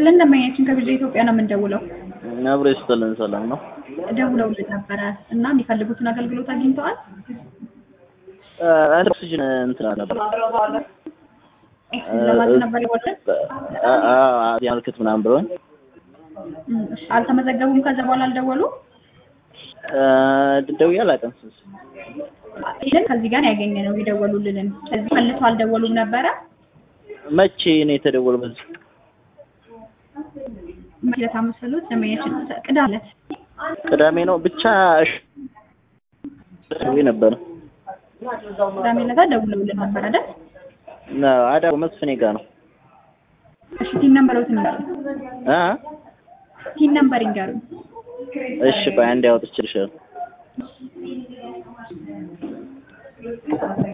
ይስጥልን ደንበኛችን ከቢጃ ኢትዮጵያ ነው የምንደውለው። አብሮ ይስጥልን ሰላም ነው። ደውለውልን ነበረ እና የሚፈልጉትን አገልግሎት አግኝተዋል? አንድ ኦክሲጅን እንትና ነበር ለማለት ነበር የወለን ያመልክት ምናምን ብለውኝ አልተመዘገቡም። ከዛ በኋላ አልደወሉ ደውዬ አላውቅም። ይህን ከዚህ ጋር ያገኘ ነው የደወሉልንን። ከዚህ መልሶ አልደወሉም ነበረ። መቼ ነው የተደወለው? በዚህ መለት አመስሉት ደንበኛችን ቅዳሜ ዕለት ቅዳሜ ነው ብቻ እሺ ደውዬ ነበር። ቅዳሜ ዕለት ደውለውልን ነበር አይደል? አዳ መስፍኔ ጋር ነው። እሺ ቲን ነምበሮትን ይንገሩኝ። አ ቲን ነምበር ይንገሩኝ። እሺ ቆይ አንዴ አውጥቼልሻለሁ።